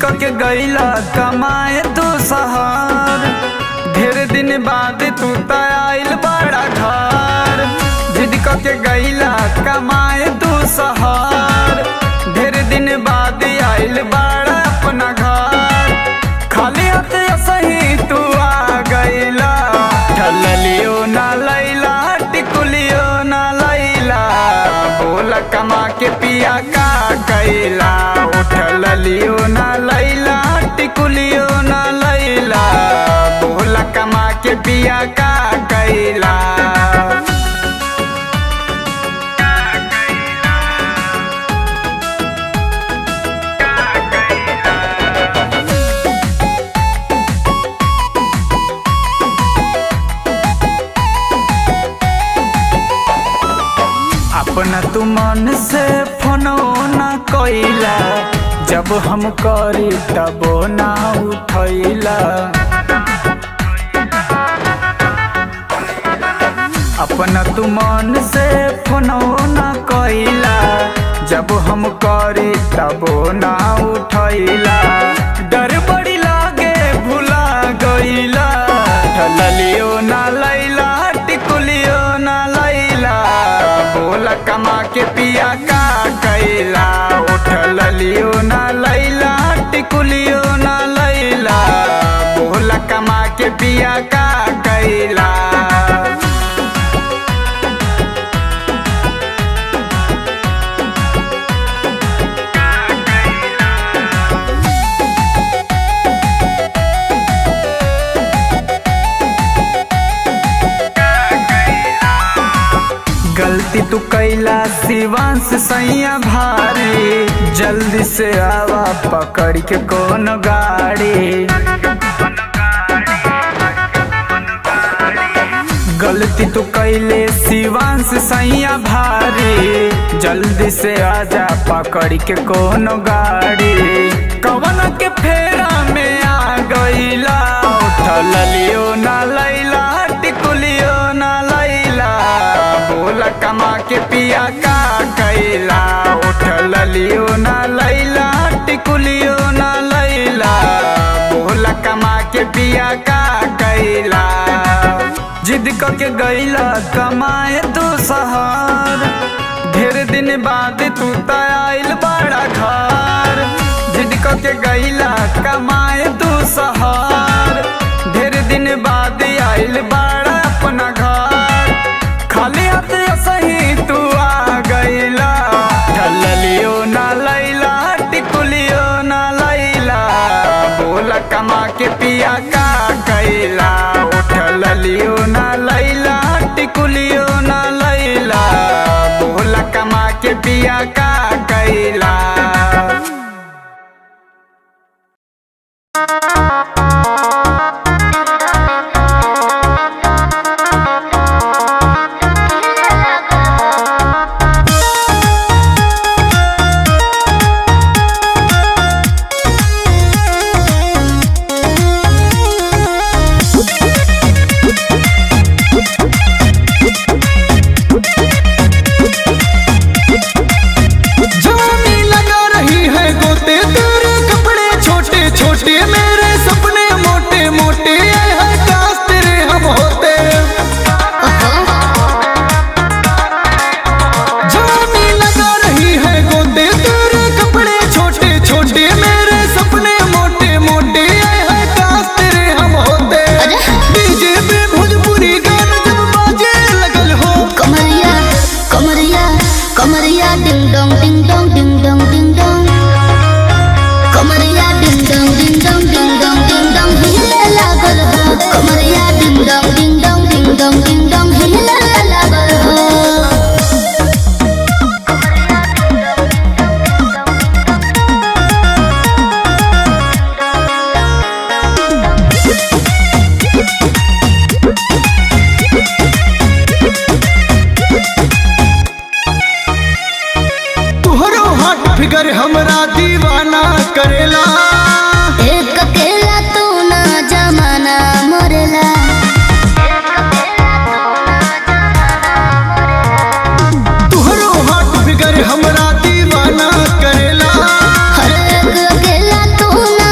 के गईला कमाए तू शहर ढेर दिन बाद तू त आइल बड़ा घर जिद के गईला कमाए तू शहर ढेर दिन बाद आइल बड़ा अपना घर खाली हाथ सही तू आ गईला ठलियो ना लैला टिकुलियो ना लैला बोल कमा के पिया का कैला उठल लियो ना लैला टिकुलियो ना लैला बोल कमा के पिया का कैला अपना तू मन से फोनो ना कैला जब हम करी तबो ना उठैला अपना तू मन से फोनो ना कैला जब हम करी तबो ना उठैला डर बड़ी लागे भुला गईला ढललियो ना लैला टिकुलियो ना लैला बोल कमा के पिया का कैला उठल लियो ना लैला टिकुलियो ना लैला बोल कमा के पिया का कैला गलती तू कैला शिवांश सैया भारी जल्दी से आवा पकड़ के कौन गाड़ी गलती तू कैले शिवांश सैया भारी जल्दी से आजा पकड़ के कौन गाड़ी कवन के फेरा में आ गईला उठल लियो ना लैला टिकुलियो ना लैला बोल कमा के पिया का कैला उठल लियो ना लैला टिकुलियो ना लैला बोल कमा के पिया का कैला जिद के गईला कमाए तू शहर ढेर दिन बाद तू त आइल बड़ा घर जिद के गईला कमाए तू शहर ढेर दिन बाद आइल बड़ा अपना घर खाली हाथ सही तू आ गईला ढललियो ना लैला टिकुलियो ना लैला बोल कमा के पिया का कैला उठल लियो ना लैला टिकुलियो ना लैला बोल कमा के पिया का कैला जानी लगा रही है गोते तेरे कपड़े छोटे छोटे मेरे सपने मोटे मोटे ये है काश तेरे हम होते जानी लगा रही है गोते तेरे कपड़े छोटे छोटे मेरे सपने मोटे मोटे ये है काश तेरे हम होते डीजे पे भोजपुरी गाना जब बाजे लगल हो कमरिया कमरिया कमरिया ding dong ding dong ding dong ding dong कमरिया ding dong ding dong ding dong ding dong हिले लागल हो कमरिया ding dong ding dong ding dong ding dong हिले लागल हो तुहरो हाथ फिगर हमरा दीवाना करेला एक अकेला तू ना जमाना मोरेला तुहरो हाथ फिगर हमरा दीवाना करेला हर एक अकेला तू ना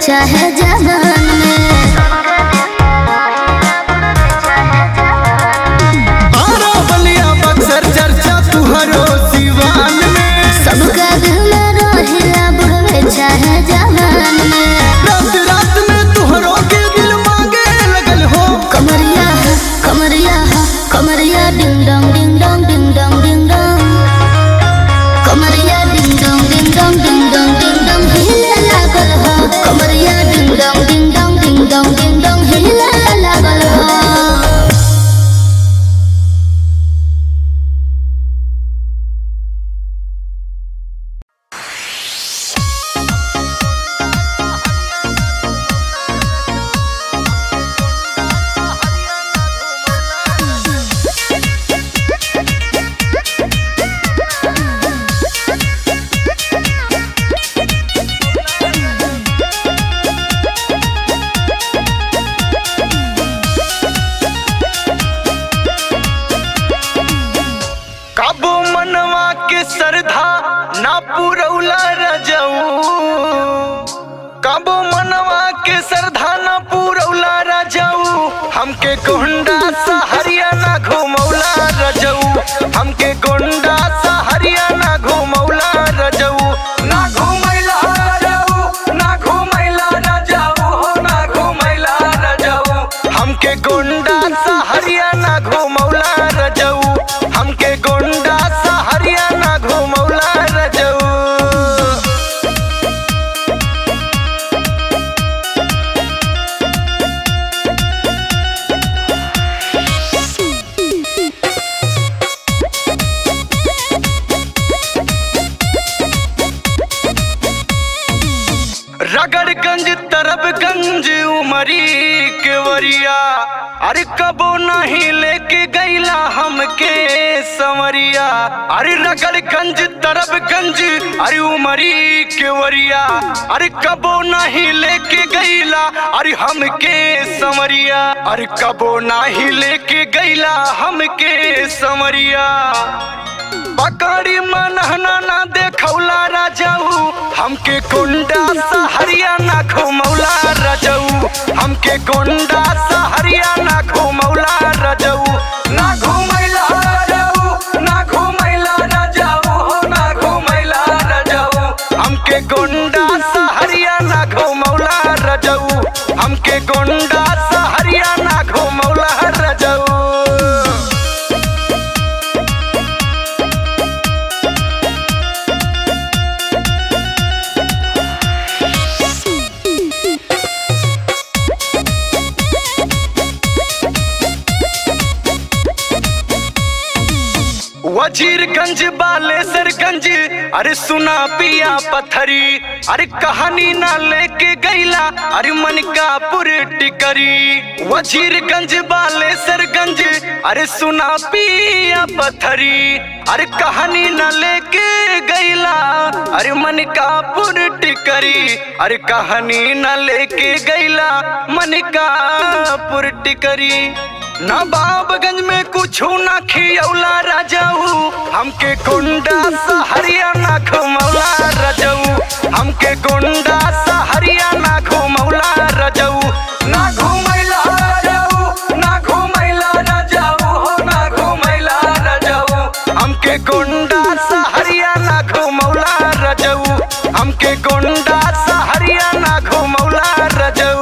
चाहे जवान में आरा बलिया बक्सर चर्चा तुहरो सिवान में सबका दिल में रहेला बुढ़वे चाहे जवान में रात रात में तुहरो के दिल मांगे लगल हो कमरिया है कमरिया है कमरिया ding dong ding dong ding dong ding dong कमरिया ding dong ding dong ding dong ding dong हिले लागल हो कमरिया ding dong ding dong ding dong ding dong हिले लागल हो काबू मनवा के सरधा ना पुरौला रजऊ काबू मनवा के सरधा ना पुरौला रजऊ हमके गोंडा सा हरियाणा घुमौला रजऊ हमके गोंडा सा हरियाणा घुमौला रजऊ ना घुमैला रजऊ ना घुमैला रजऊ हो ना घुमैला रजऊ हमके गोंडा सा हरियाणा घुमौला रजऊ हमके गोंडा सा हरियाणा घुमौला रजऊ रगड़गंज तरबगंज उमरी केवरिया अरे कबो नहीं लेके गईला हमके समरिया अरे रगड़गंज तरबगंज अरे उमरी केवरिया अरे कबो नहीं लेके गईला अरे हमके समरिया अरे कबो नहीं लेके गईला हमके समरिया पकड़ी मनहना ना देखौला राजाऊ हमके गोंडा सा हरियाणा घुमौला राजाऊ हमके गोंडा सा हरियाणा घुमौला राजाऊ ना घुमैला राजाऊ ना घुमैला राजाऊ हो ना घुमैला राजाऊ हमके गोंडा सा हरियाणा घुमौला राजाऊ हमके गोंडा सा हरियाणा घुमौला राजाऊ वजीरगंज बालेसरगंज अरे सुना पिया पथरी अरे कहानी ना लेके गईला अरे मनकापुर टिकरी वजीरगंज बालेसरगंज अरे सुना पिया पथरी अरे कहानी ना लेके गईला अरे मनकापुर टिकरी अरे कहानी ना लेके गईला मनकापुर टिकरी नवाबगंज में कुछ ना खियौला राजाऊ हमके गोंडा सा हरियाणा घुमौला राजाऊ हमके गोंडा सा हरियाणा घुमौला राजाऊ ना घुमैला राजाऊ ना घुमैला राजाऊ हो ना घुमैला राजाऊ हमके गोंडा सा हरियाणा घुमौला राजाऊ हमके गोंडा सा हरियाणा घुमौला राजाऊ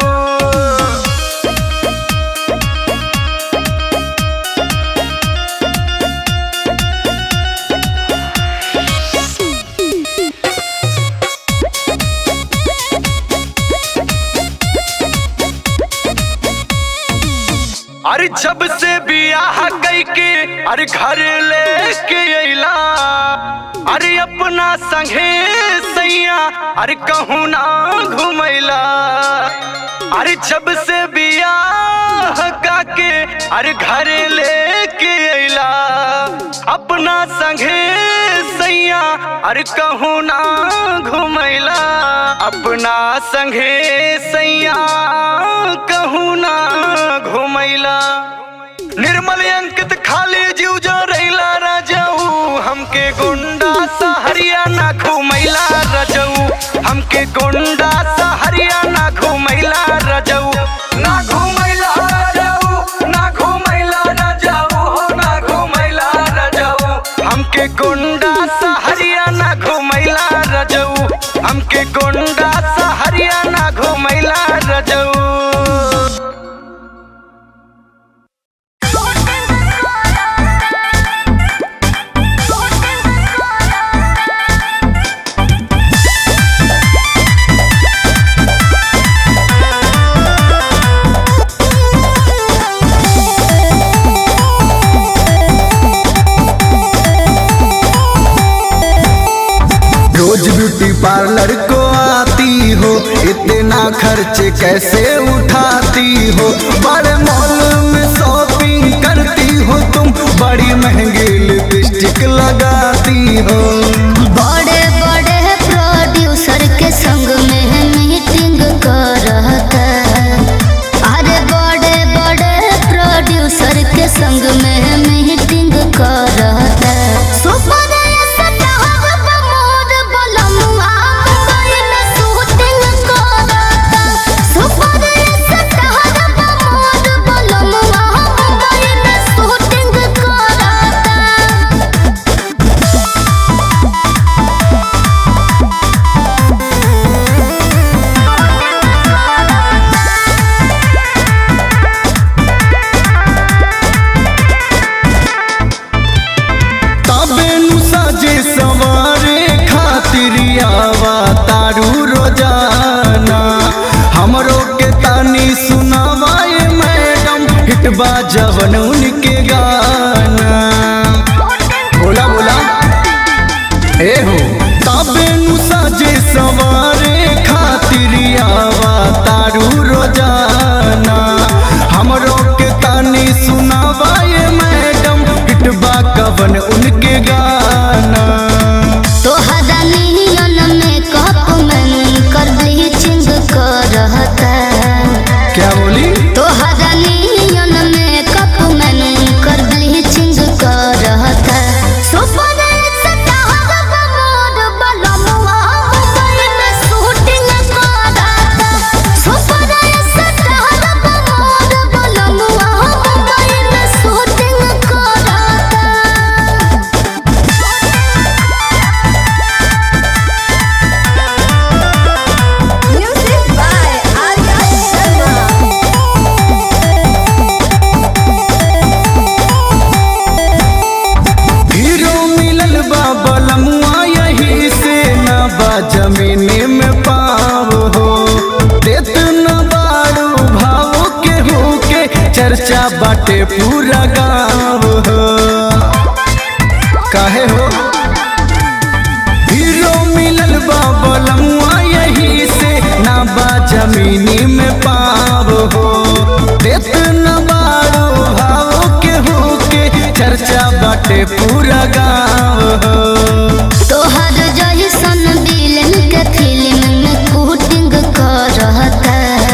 अरे जब से बियाह कई के अरे घर लेके अइला अरे अपना संगे सैया अरे कहूँ ना घुमैला अरे जब से बियाह का के अरे घर लेके अइला अपना संगे सैया अरे कहूँ ना घुमैला अपना संगे सैया कहूँ ना घुमैला निर्मल अंकित खाली जीव जो रैला राजाऊ हमके गुंडा सा हरियाणा घुमैला राजाऊ हमके गोंडा सहरिया ना घुमैला रजऊ ना घुमैला रजऊ ना घुमैला रजऊ हो ना घुमैला रजऊ हमके गोंडा सहरिया ना घुमैला रजऊ हमके गोंडा सहरिया ना घुमैला रजऊ रोज ब्यूटी पार्लर को आती हो इतना खर्च कैसे उठाती हो बड़े मॉल में शॉपिंग करती हो तुम बड़ी महंगी लिपस्टिक लगाती हो बड़े बड़े प्रोड्यूसर के संग में मीटिंग करता अरे बड़े बड़े प्रोड्यूसर के संग में मीटिंग करता सुपर स्टार प्रमोद बलमुआ मुंबई में शूटिंग करता सुपर स्टार प्रमोद बलमुआ मुंबई में शूटिंग करता तबे नु साजे सवारे खातिर आवा तारू रोजाना हमरो के तानी सुनावाए मैडम हिटबा जवन उनके गाना बोला बोला ए हो तबे नु साजे सवारे खातिर आवा तारू रोजाना हमरो के तानी सुनावाए मैडम हिटबा कवन उनके गाना तोहरा नियन में कप में कर ब्लीचिंग करता क्या बोली तोहरा नियन में कप में कर ब्लीचिंग करता सुपर स्टार प्रमोद बलमुआ मुंबई में शूटिंग करता सुपर स्टार प्रमोद बलमुआ मुंबई में शूटिंग करता Music by Arya Sharma. Hero मिलल बा बलमुआ यही से न बा जमीने में पाव हो देत न बारू भाव के हो के चर्चा बाटे पूरा गाँव हो काहे हो हीरो मिलल बा बलमुआ यही से ना बा जमीनी में पाव हो देत न बारो भाव के हो के चर्चा बाटे पूरा गाँव हो तोहर जैसन विलेन के फिल्म में शूटिंग करता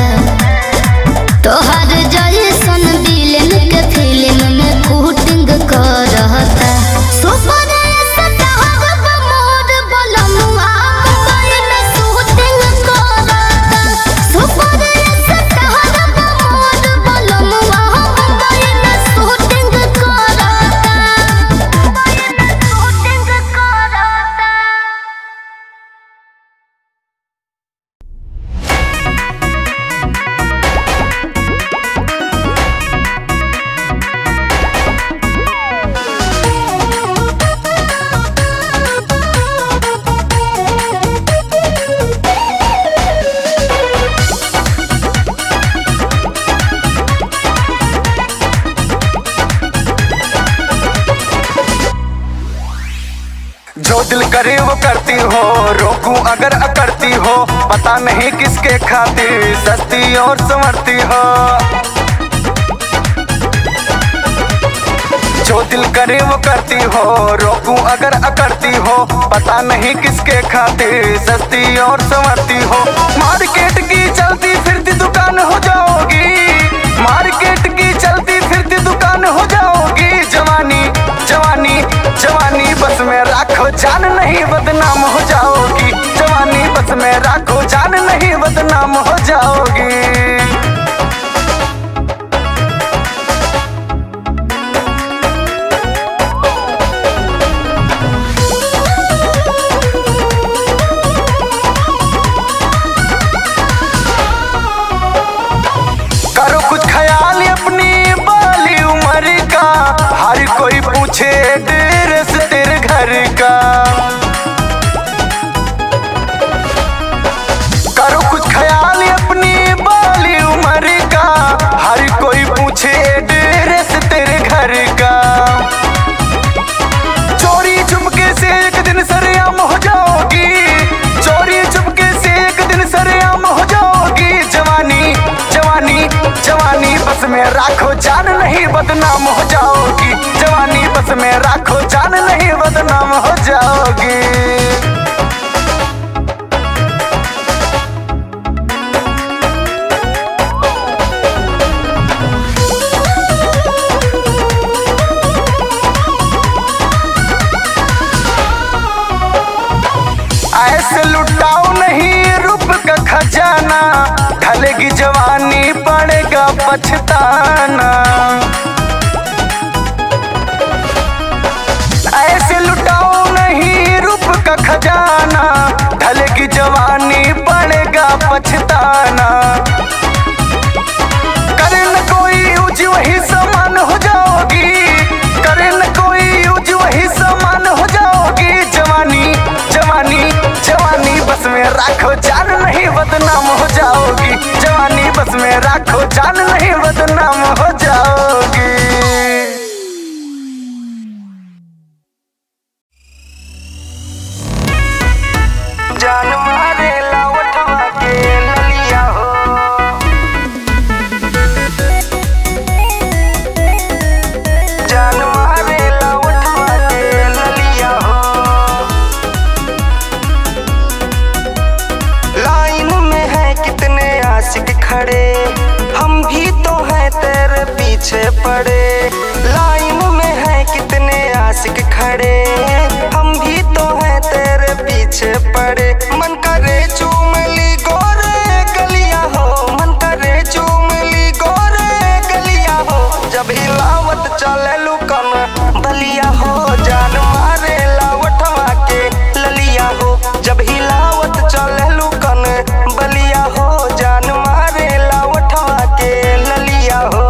तोहर जैसन विलेन के फिल्म में शूटिंग करता सुपर स्टार प्रमोद बलमुआ मुंबई में शूटिंग करता सुपर स्टार प्रमोद बलमुआ मुंबई में शूटिंग करता शूटिंग करता जो दिल करे वो करती हो रोकूं अगर अकड़ती हो पता नहीं किसके खातिर सस्ती और संवरती हो जो दिल करे वो करती हो रोकूं अगर अकड़ती हो पता नहीं किसके खातिर सस्ती और संवरती हो मार्केट की चलती फिरती दुकान हो जाओगी मार्केट की चलती फिरती दुकान हो जाओगी जवानी जवानी जवानी बस में राखो जान नहीं बदनाम हो जाओगी जवानी बस में राखो जान नहीं बदनाम हो जाओगी करो कुछ ख्याल अपनी बाली उम्र का हर कोई पूछे ड्रेस तेरे घर का करो कुछ ख्याल अपनी बाली उम्र का हर कोई पूछे ड्रेस तेरे घर का चोरी चुपके से एक दिन सरेआम हो जाओगी चोरी चुपके से एक दिन सरेआम हो जाओगी जवानी जवानी जवानी बस में राखो जान नहीं बदनाम हो जाओगी जवानी बस में राखो जान नहीं बदनाम हो जाओगी ऐसे लुटाओ नहीं रूप का खजाना ढलेगी जवानी पड़ेगा पछताना ऐसे लुटाओ नहीं रूप का खजाना ढलेगी जवानी पड़ेगा पछताना करे न कोई यूज वही समान हो जाओगी करे न कोई यूज वही समान हो जाओगी जवानी जवानी जवानी बस में राखो जान नहीं बदनाम हो जाओगी जवानी बस में राखो जान नहीं बदनाम हो जाओगी जान मारे लावटवा के ललिया हो जान मारे लावटवा के ललिया हो लाइन में है कितने आशिक खड़े हम भी तो हैं तेरे पीछे पड़े लाइन में है कितने आशिक खड़े हम भी तो हैं तेरे पीछे पड़े मन करे चूम ली गोरे गलिया हो मन करे चूम ली गोरे गलिया हो जब हिलावत चले लुकन बलिया हो जान मारे लावटवा के ललिया हो जब हिलावत चले लुकन बलिया हो जान मारे लावटवा के ललिया हो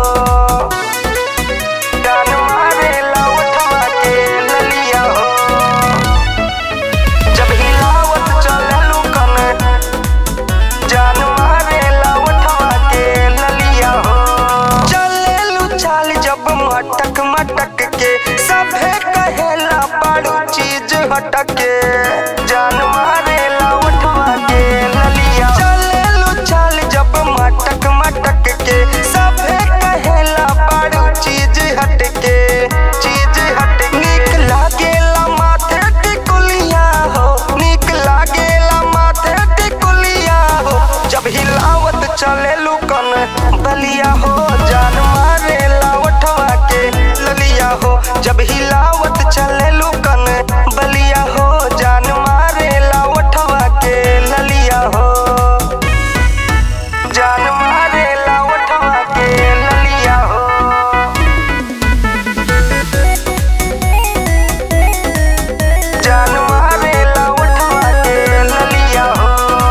जान मारे लावटवा के ललिया हो जब हिलावत चले लुकन जान मारे लावटवा के ललिया हो चले लू चाल जब मटक मटक के सभे कहेला बड़ू चीज हटके जान मारे लावटवा के ललिया चले लू चाल जब मटक मटक के सभे कहेला बड़ू चीज हटके चीज हट निक लागेला माथे टिकुलिया हो निक लागेला माथे टिकुलिया हो जब हिलावत चले लुकन बलिया हो जान मारे लावटवा के ललिया हो जब हिलावत चले लुकन बलिया हो जान मारे लावटवा के ललिया हो जान मारे लावटवा के ललिया हो जान मारे लावटवा के ललिया हो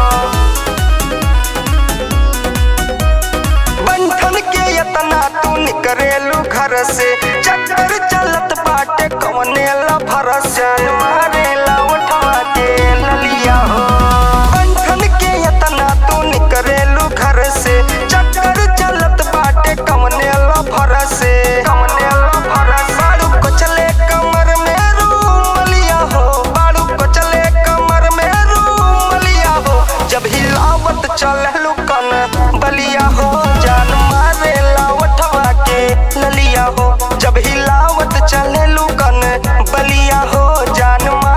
बंधन के यतना तू निकरेलू घर से चक्कर चलत बाटे कवने ला भरस जान मारे लावटवा के ललिया हो बंधन के यतना तू निकरेलू घर से चक्कर चलत बाटे कवने ला भरस कवने ला भरस बाड़ू को चले कमर में रूमलिया हो बाड़ू को चले कमर में रूमलिया हो जब हिलावत चले लुकन बलिया हो जान मारे लावटवा के ललिया हो जब हिलावत चले लुकन बलिया हो जान मारे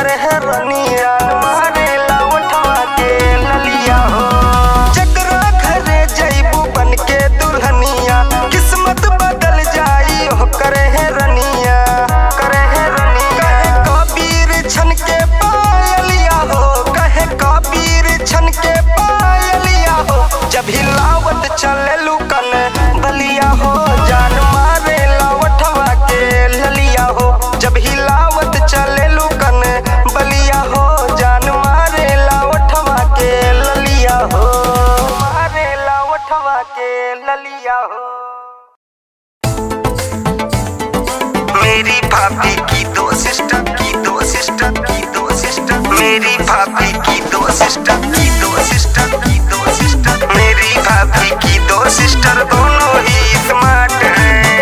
करे है रनिया मारे लावटवा के ललिया हो जकरा घरे जइबू बन के दुल्हनिया किस्मत बदल जाई हो करे है रनिया करे है रनिया कहे कबीर छन के पायलिया हो कहे कबीर छन के पायलिया हो जब हिलावत चले लुकन बलिया हो जान मारे लावटवा के ललिया हो जब हिलावत चले लुकन बलिया हो जान मारे लावटवा के ललिया हो मारे लावटवा के ललिया हो मेरी भाभी की दो सिस्टर की दो सिस्टर की दो सिस्टर मेरी भाभी की दो सिस्टर की दो सिस्टर की दो सिस्टर मेरी भाभी की दो सिस्टर दोनों ही स्मार्ट हैं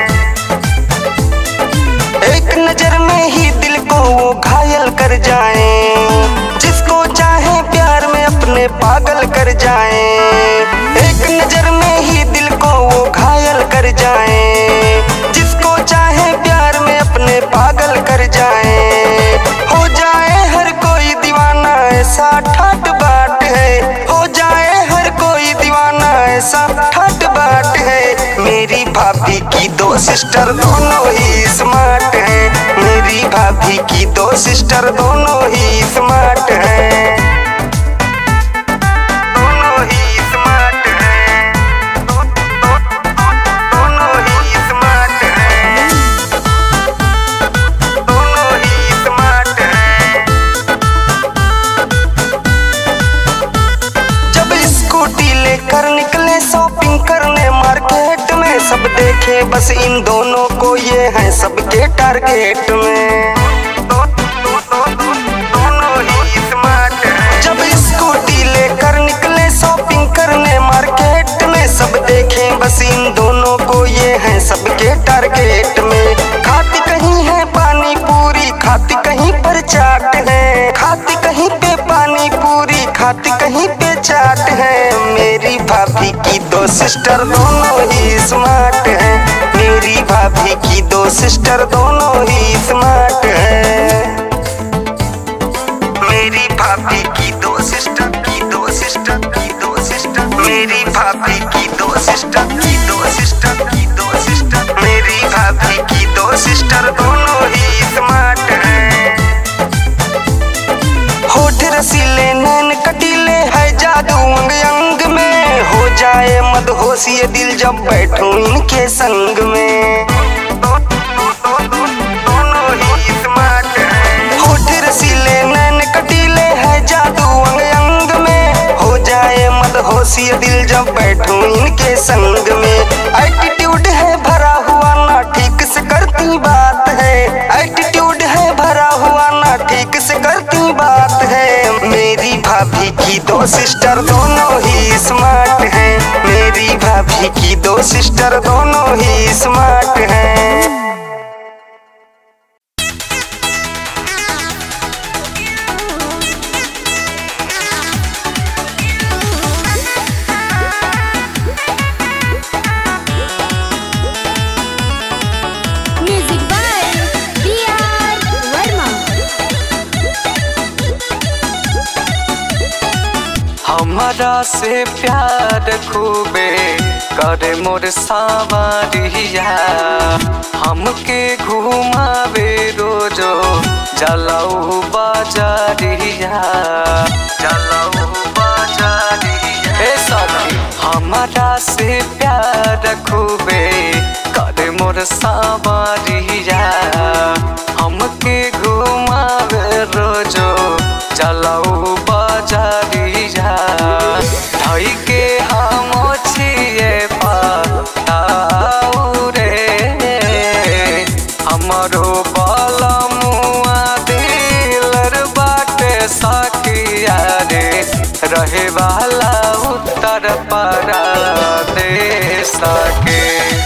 एक नजर में ही दिल को वो घायल कर जाए जिसको चाहे प्यार में अपने पागल कर जाए एक नजर में ही दिल को वो घायल कर जाए जिसको चाहे प्यार में अपने पागल कर जाए हो जाए हर कोई दीवाना ऐसा ठाट बाट है हो जाए हर कोई दीवाना ऐसा ठाट बाट है मेरी भाभी की दो सिस्टर दोनों ही स्मार्ट हैं मेरी भाभी की दो सिस्टर दोनों ही स्मार्ट हैं दोनों ही स्मार्ट हैं दो- दो- दो- दोनों ही स्मार्ट हैं दोनों ही स्मार्ट हैं जब स्कूटी लेकर निकले शॉपिंग करने मार्केट में सब देखे बस इन दोनों को ये है सबके टारगेट में दो- दो- दो- दो- दोनों ही स्मार्ट हैं जब स्कूटी लेकर निकले शॉपिंग करने मार्केट में सब देखे बस इन दोनों को ये है सबके टारगेट में खाती कहीं है पानी पूरी खाती कहीं पर चाट है खाती कहीं पे पानी पूरी खाती कहीं पे चाट है मेरी भाभी की दो सिस्टर दोनों ही स्मार्ट हैं मेरी भाभी की दो सिस्टर दोनों ही स्मार्ट हैं मेरी भाभी की दो सिस्टर की दो सिस्टर की दो सिस्टर मेरी भाभी की दो सिस्टर की दो सिस्टर की दो सिस्टर मेरी भाभी की दो सिस्टर दोनों ही स्मार्ट हैं होठ रसीले नैन कटीले है जादू अंग अंग में हो जाए मदहोश ये दिल जब बैठूं इनके संग में दोनों ही स्मार्ट हैं होठ रसीले नैन कटीले है जादू अंग अंग में हो जाए मदहोश ये दिल जब बैठूं इनके संग में एटीट्यूड है भरा हुआ ना ठीक से करती बात है एटीट्यूड है भरा हुआ ना ठीक से करती बात है मेरी भाभी की दो सिस्टर दोनों ही स्मार्ट हैं मेरी भाभी की दो सिस्टर दोनों ही स्मार्ट हैं music by B R Verma हमारा से प्यार खूबे करे मोर सावरिया हमके घुमावे रोजो जलाऊ बाजारिया जलाऊ बाजारिया हे सखी हमारा से प्यार खूबे करे मोर सावरिया हमके घुमावे रोजो चलाऊ बाजारिया ढाई के हम छिए पाऊ रे हमरो बलमुआ दिलर बाटे सखिया रे रहे वाला उत्तर पारा दे सके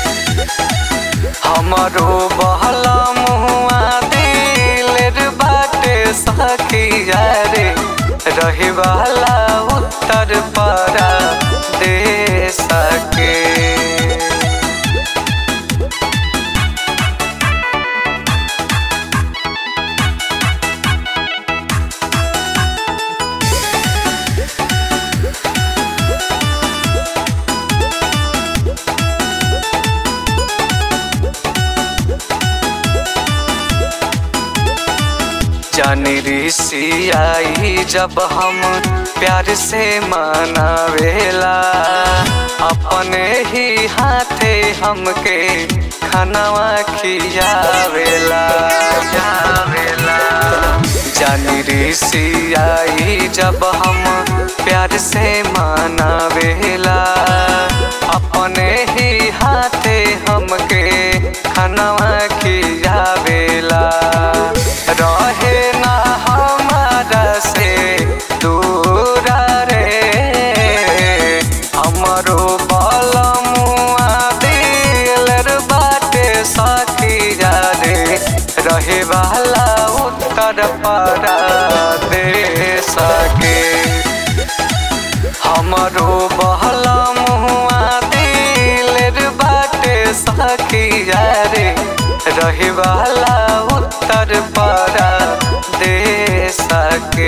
हमरो बहला मुआ दिलर बाटे सखिया रे रहे वाला उत्तर पारा दे सके जानी ऋषि आई जब हम प्यार से मनावेला अपने ही हाथे हमके खानवा खियावेला खियावेला जानी ऋषि आई जब हम प्यार से मनावेला अपने ही हाथे हमके खानवा खियावेला रहे ना हमारा से दूर रे हमरो बलमुआ दिलर बाटे सखिया रे रहे वाला उत्तर पारा दे सके हमरो बहला मुआ दिलर बाटे सखिया रे रहे वाला उत्तर पारा दे सके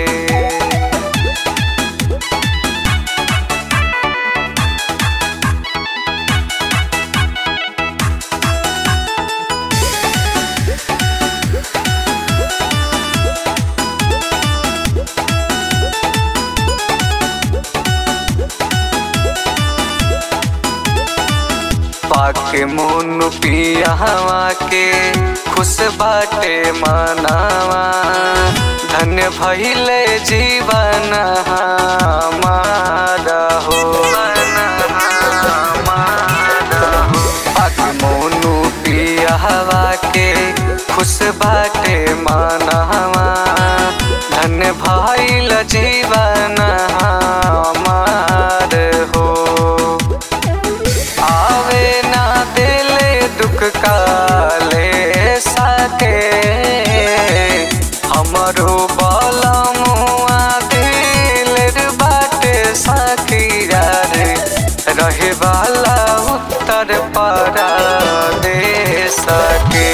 पाके मुन पियावा के खुश बाटे मनावा धन्य भइले जीवन हमारा हो पाके मुनु पियावा के खुश बाटे मनावा धन्य भइल जीवन हमार हो आवे ना दिले दुख काले सके हमरो बलमुआ दिल बाटे सखिया रे रहे वाला उत्तर पारा दे सके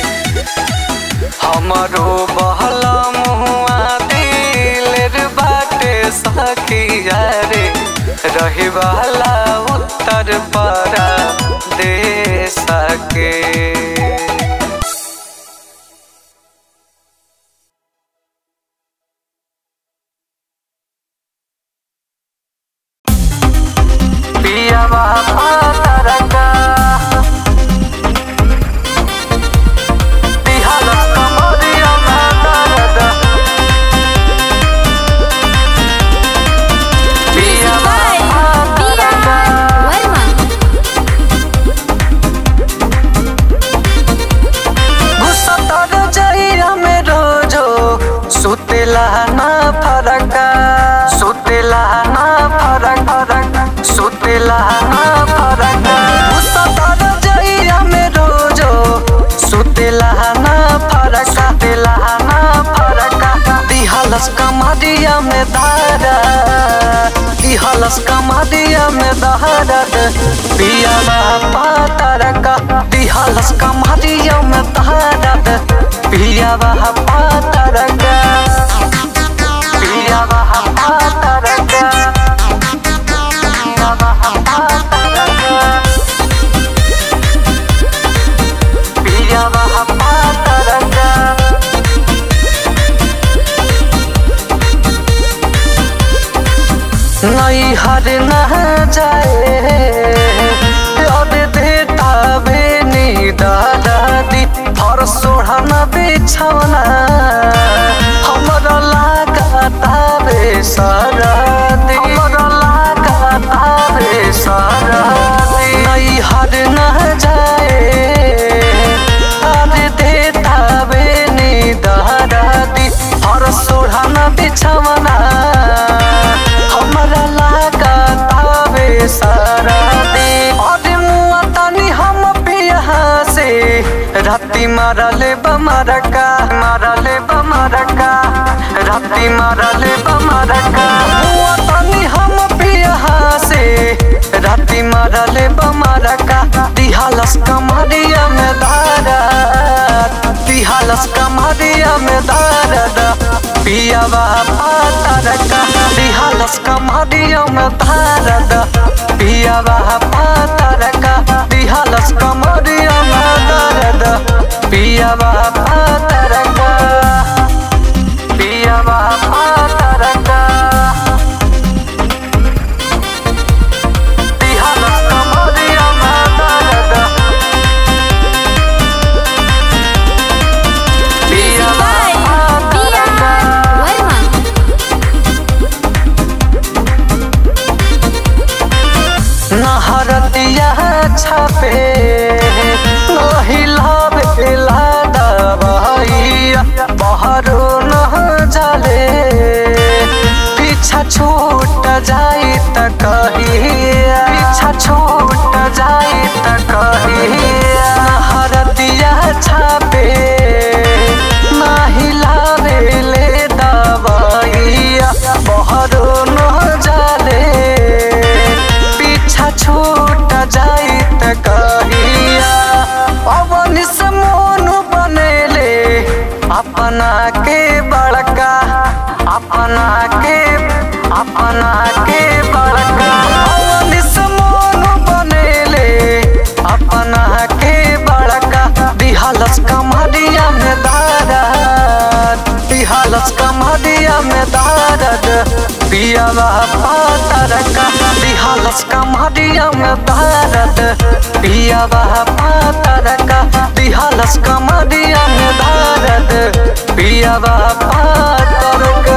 हमरो बहला मुआ दिल बाटे सखिया रे रहे वाला उत्तर पारा दे सके पिया बाबा तरका बिहार कमरिया में दर्द पिया बाबा तरका गुस्सा तर जाइया में रोजो सुतेला ना फरका सुतेला ना फरक फरक सुतेला ना फरक गुस्सा तर जाइया में रोजो सुतेला ना फरक सुतेला ना फरक दिहलस कमरिया में दारा दिहलस कमरिया में दारा पिया पातरका दिहलस कमरिया में दारा पिया पातरका पिया पातरका पिया पातरका पिया पातरका नहीं हर न जाए अब देता बेनी दादा दी और सोढ़ना बिछौना हमरा लागता बे सारा दी हमरा लागता बे सारा दी नहीं हर न जाए अब देता बेनी दादा दी और सोढ़ना बिछौना हमरा लागा तावे सारा दे और मुआ तानी हम पिया से राती मारले बमरका मारले बमरका राती मारले बमरका मुआ तानी हम पिया से राती मारले बमरका दिहालस कमरिया में दारा दिहालस कमरिया में दारा पिया बाबा तरका दिहालस कमरिया में दारा पिया बाबा तरका दिहालस कमरिया में दारा पिया बाबा तरका पियावा पातरका दिहलस कमरिया में दर्द पियावा पातरका नहरतिया छपे नहिलावे लाडबैया बहरो न जाले पीछा छूट जाई त कहिया पीछा छूट जाई त कहिया नहरतिया छपे नहिलावे ले दबैया बहरो न जाले पीछा छूट जाई त कहिया पवन से मोन बनेले अपना के बड़का अपना के अपना के बड़का पवन से मोन बनेले अपना के बड़का दिहालस कमरिया में दारद दिहालस कमरिया में दारद पियावा पातरका दिहालस कमरिया में दारद पियावा पातरका दिहालस कमरिया में दारद पियावा पातरका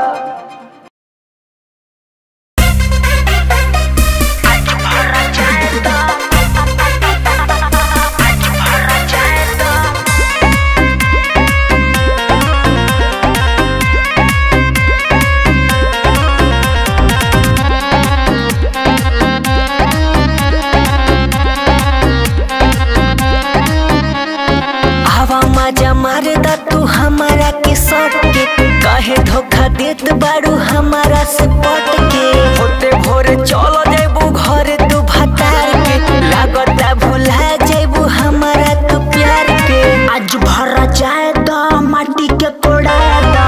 हवा मजा मारदा तू हमारा के सट के कहे धोखा देत बारू हमारा से पट के होते भोरे चलो जेबू घरे तू भतार के लागता भुला जेबू हमारा तू प्यार के आज भर जाए तो माटी के कोड़ा दा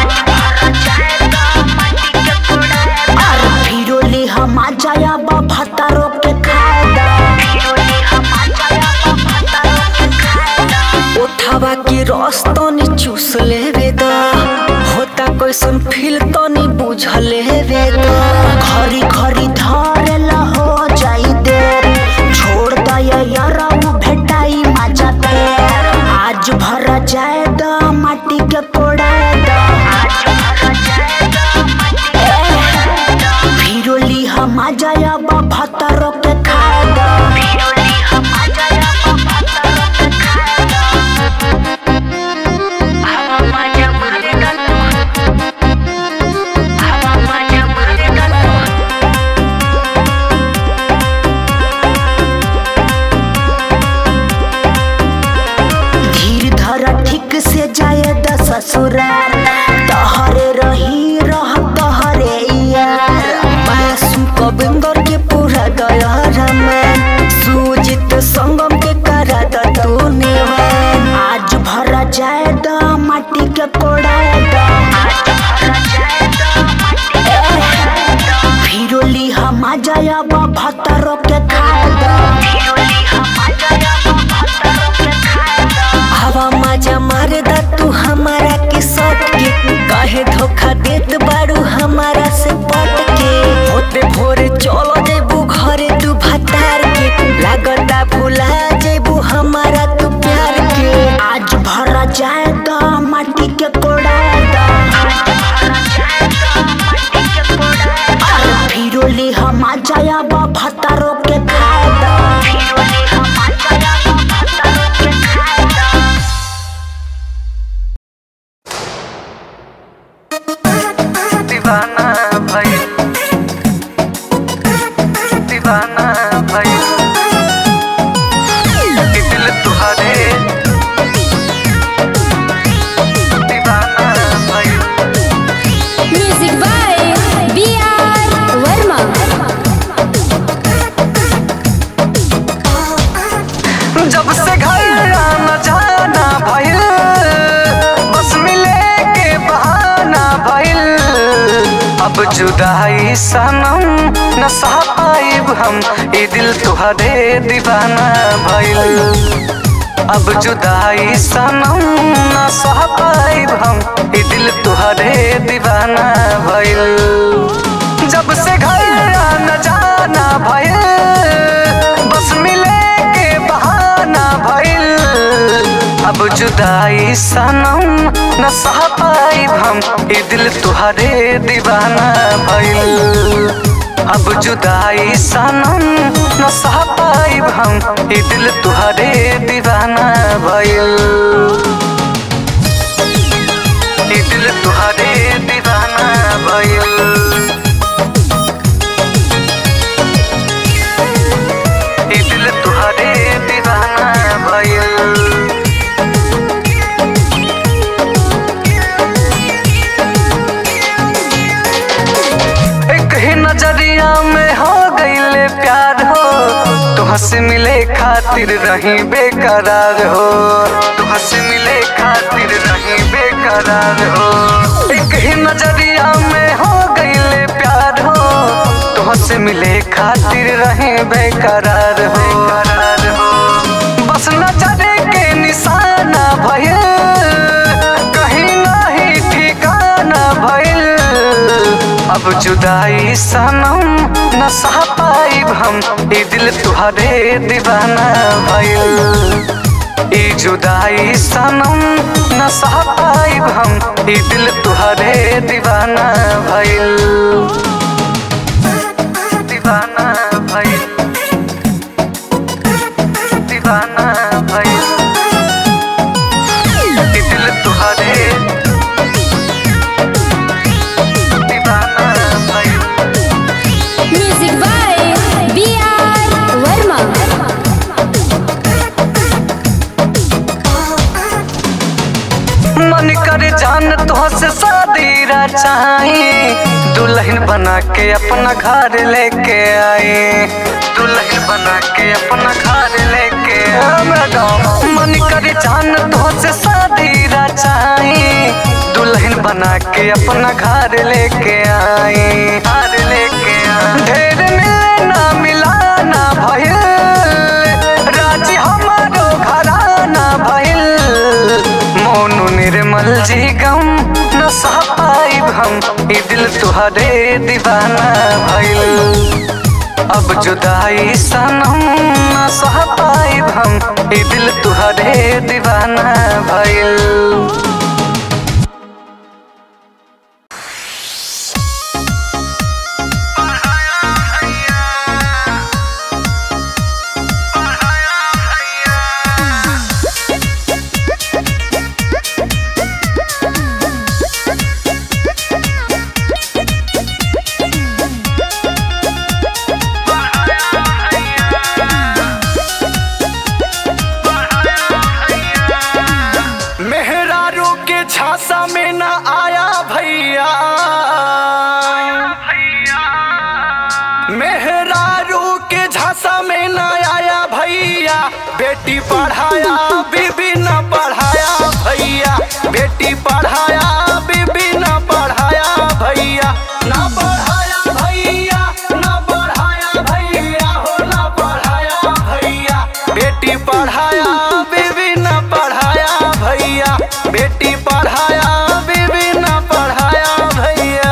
और फिरोली हम आ जाया बा भतारो के खाए दा उठावा के रस तनी चूस लेवे द होता कैसन फील तनी बुझ लेवे द घरी घरी धरेला हो जाई देर छोड़ दया यारा वो भेटाई मजा फेर आज भर जाए द माटी के कोड़ा द फिरोली हम आ जाया बा भतारो के खाए द धीर धर ठीक से जाए द ससुराल तहरे रही रह तहरे यार मासूम कबिंगर के पूरा दया में सूजित संगम के करा द तू नेवान आज भरा जाए द माटी के कोड़ा द फिरोली हम आ जाया बा भतरो के खाए द हवा मजा मारे दा तू हमारा के सट के कहे धोखा देत बारू हमारा से पट के होते भोरे चलो जेबू घरे तू भतार के लागता भुला जेबू हमारा तू प्यार के आज भरा जाए द माटी के कोड़ा द और फिरोली हम आ जाया बा भतारो के खाए द दीवाना भाई दीवाना भाई कि दिल तुहारे दीवाना भाई music by B R Verma जब से घर आना जाना भइल बस मिले के बहाना भइल अब जुदाई सनम न सह पाइब हम ई दिल तुहरे दीवाना भइल अब जुदाई सनम न सह पाइब हम ई दिल तुहरे दीवाना भइल जब से घर आना जाना भइल बस मिले के बहाना भइल अब जुदाई सनम न सह पाइब हम ई दिल तुहरे दीवाना भइल अब जुदाई सनम न सह पाइब हम ई दिल तुहरे दीवाना भइल ई दिल तुहरे दीवाना भइल ई दिल तुहरे दीवाना भइल एक ही नजरिया में हो गईले प्यार हो तुह से मिले खातिर रही बेकरार हो तुह से मिले खातिर रही बेकरार हो एक ही नजरिया में हो गईले प्यार हो तुह से मिले खातिर रही बेकरार हो करार हो बस नजर के निशाना भइल कहीं नहीं ठिकाना भइल अब जुदाई सनम न सह पाइब हम ई दिल तुहरे दीवाना भइल ई जुदाई सनम न सह पाइब हम ई दिल तुहरे दीवाना भइल दीवाना भइल दीवाना भइल ई दिल तुहरे दीवाना भइल music by B R Verma मन कर जान तो से शादी रचाई दुल्हन बना के अपना घर लेके आए दुल्हन बना के अपना घर लेके आए मन कर जान तो से शादी रचाई दुल्हन बना के अपना घर लेके आए घर लेके आए ढेर मिले ना मिला ना भइल राजी हमारो घराना भइल मोनू निर्मल जी गम न सह पाइब हम ई दिल तुहरे दीवाना भइल अब जुदाई सनम न सह पाइब हम ई दिल तुहरे दीवाना भइल मेहरारू के झांसा में न आया भैया मेहरारू के झांसा में न आया भैया बेटी पढ़ाया बीबी न पढ़ाया भैया बेटी पढ़ाया बीबी न पढ़ाया भैया न पढ़ाया भैया न पढ़ाया भैया हो न पढ़ाया भैया बेटी पढ़ाया बीबी न पढ़ाया भैया बेटी पढ़ाया बीबी न पढ़ाया भैया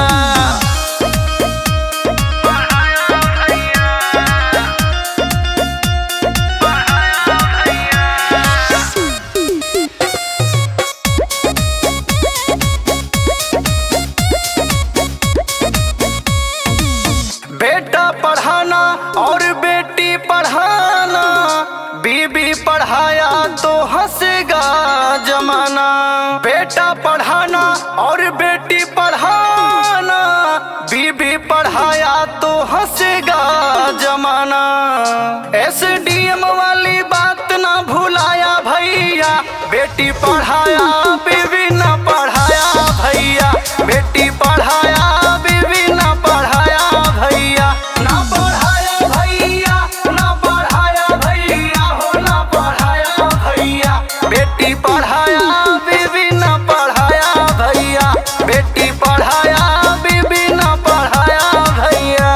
बेटा पढ़ाना और बेटी पढ़ाना बीबी पढ़ाया तो हंसेगा जमाना बेटा पढ़ाना और बेटी पढ़ाना बीबी पढ़ाया तो हंसेगा जमाना एस डी एम वाली बात ना भुलाया भैया बेटी पढ़ाया बीबी ना पढ़ाया भैया बेटी पढ़ाया बीबी ना पढ़ाया भैया ना पढ़ाया भैया ना पढ़ाया भैया हो ना पढ़ाया भैया बेटी पढ़ाया बीबी ना पढ़ाया भैया बेटी पढ़ाया बीबी ना पढ़ाया भैया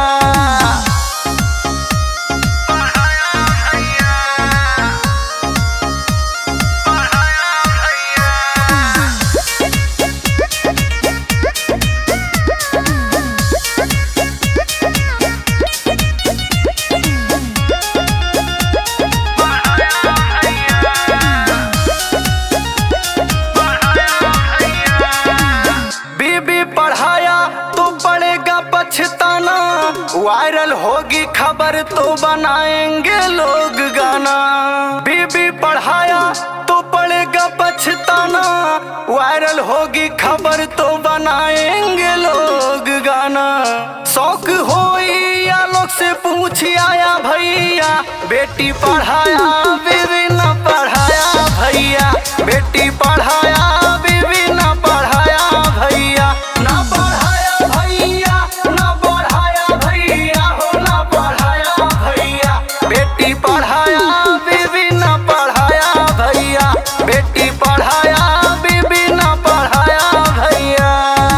वायरल होगी खबर तो बनाएंगे लोग गाना बीबी पढ़ाया तो पड़ेगा पछताना वायरल होगी खबर तो बनाएंगे लोग गाना शौक हो या लोग से पूछ आया भैया बेटी पढ़ाया बीबी न पढ़ाया भैया बेटी पढ़ाया बीबी न पढ़ाया भैया न पढ़ाया भैया न पढ़ाया भैया हो न पढ़ाया भैया बेटी पढ़ाया बीबी न पढ़ाया भैया बेटी पढ़ाया बीबी न पढ़ाया भैया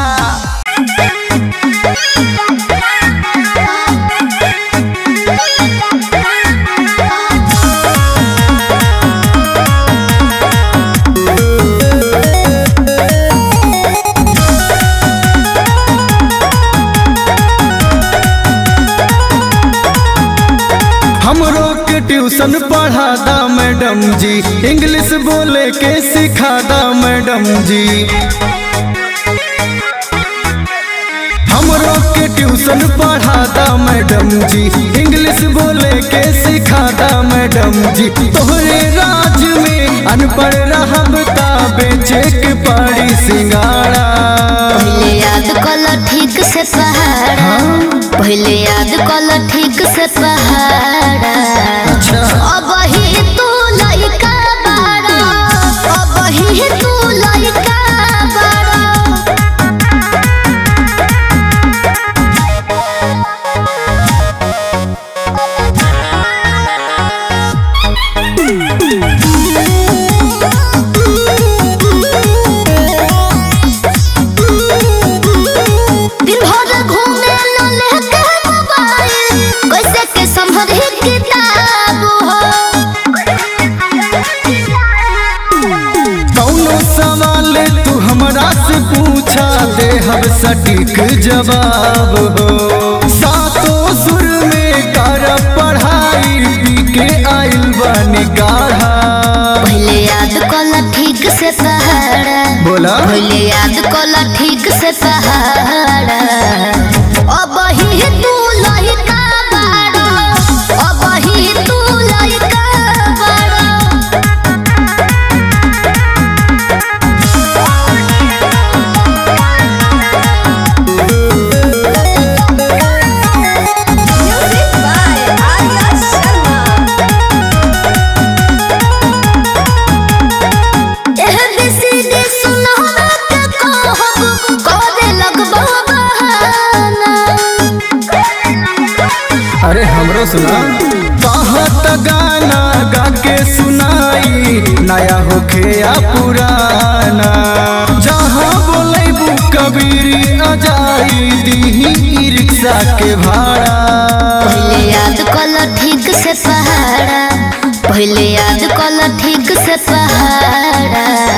हमरो के ट्यूशन पढ़ा दा मैडम जी इंग्लिश बोले के सिखा दा मैडम जी हमरो के ट्यूशन पढ़ा दा मैडम जी इंग्लिश बोले के सिखा दा मैडम जी तोहरे राज में अनपढ़ रहब ता बेचे के पड़ी सिंगाड़ा पहले याद कल ठीक से पहाड़ा पहले याद कल ठीक से पहाड़ा अब ही तू लइका बाड़ा अब ही तू लइका बाड़ा दिन भर घूमे न लेके मोबाइल कैसे के संभरी किताब हो कौनो सवाल तू हमरा से पूछा दे हम सटीक जवाब हो सातों सुर में कर पढ़ाई पी के आइल बनी गाढ़ा पहले याद कल ठीक से पहाड़ा बोला पहले याद कल ठीक से पहाड़ा अब ही तू लइका बाड़ा अब ही तू लइका बाड़ा Music by Arya Sharma. एह बिसिनी सुनहरा के कहब करे लगबो बहाना अरे हमरो सुना कहत गाना गा के सुनाई नया होखे या पुराना जहाँ बोलेबू कबीरी अजाई दीही ई रिक्शा के भाड़ा पहले याद कल ठीक से पहाड़ा पहले याद कल ठीक से पहाड़ा